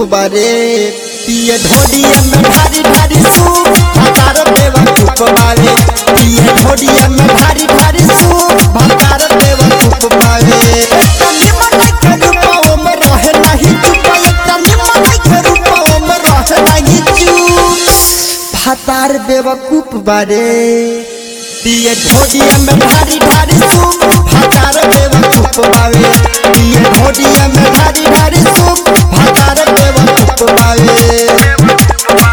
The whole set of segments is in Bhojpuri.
बारे पिए ढोडिया में भारी भारी सूप भतार बेवकूफ बारे पिए ढोडिया में भारी भारी सूप भतार बेवकूफ बारे एकटा निमन के रूपाओ में रहे नहीं चुप एकटा निमन के रूपाओ में रहे नहीं चुप भतार बेवकूफ बारे पिए ढोडिया में भारी भारी सूप भतार बेवकूफ बावे पिए ढोडिया में भारी भारी सूप भतार बेवकूफ बावे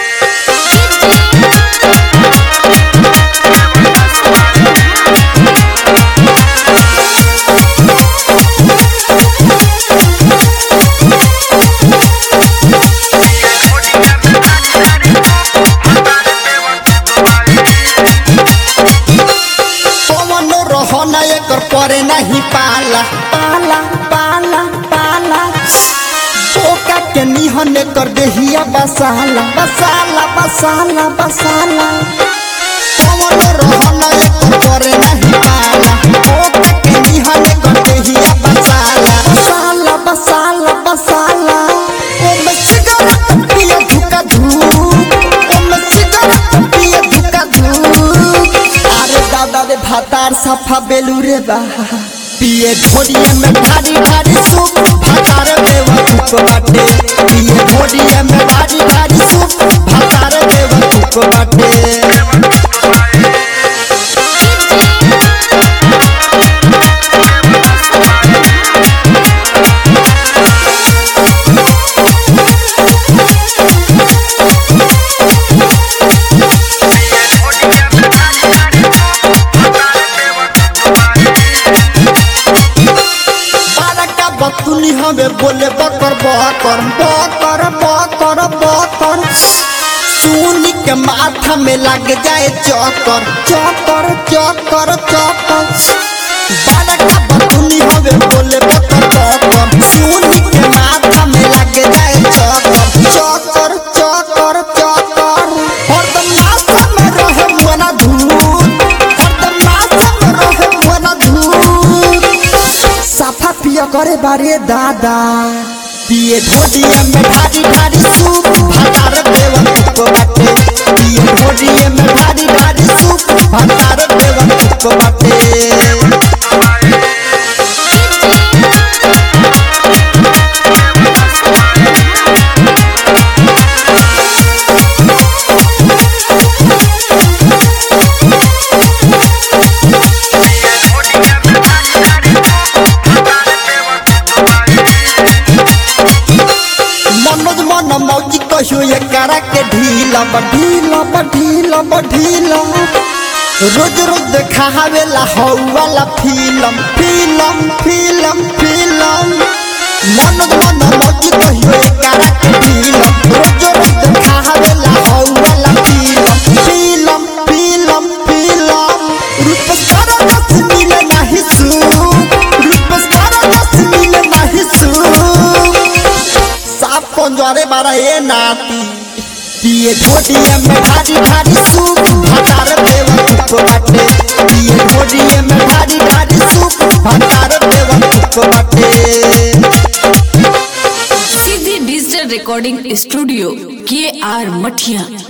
पवन रहना एकर परे नहीं पाला पाला पाला पाला ओका के निहन कर देहिया बसाला बसाला बसाला बसाला पवन रहना एकर परे नहीं पाला ओका के निहन कर देहिया बसाला बसाला बसाला बसाला ओ में सिगरेट पिए धुका धूप ओ में सिगरेट पिए धुका धूप अरे दादा रे भातार सफा बेलू रे बा पिए ढोडिया में भारी भारी सूप भातार बेवकूफ बाटे पिए ढोडिया में भारी भारी सूप भातार बेवकूफ बाटे बारका बतुनी हमें बोले बकर बकर बकर बकर बकर सुनी के माथा में लग जाए चक्कर चक्कर चक्कर चक्कर बारका बतुनी हमें बोले बकर बकर सुनी के माथा में लग जाए चक्कर चक्कर चक्कर चक्कर हरदम माथा में रहे मना धूल हरदम माथा में रहे मना धूल साफा पिया करे बारे दादा पिए ढोडिया में भारी भारी सूप भतार बेवकूफ बाटे पिए ढोडिया में भारी भारी सूप भतार बेवकूफ बाटे मनोज मन मौजी कहियो ये करा के ढीला बढ़ीला बढ़ीला बढ़ीला रोज रोज देखा हवेला हौ वाला film film film film Manoj मन मौजी कहियो ये करा के ढीला रोज रोज देखा हवेला हौ वाला फिल्म फिल्म फिल्म फिल्म रूप सारा रस मिले नहीं सूप रूप सारा रस मिले नहीं सूप साफ कंजरे बारा ए नाती पिए ढोडिया में भारी भारी सूप भतार बेवकूफ बाटे पिए ढोडिया में भारी भारी सूप भतार बेवकूफ बाटे सीधी डिजिटल रिकॉर्डिंग स्टूडियो के आर मठिया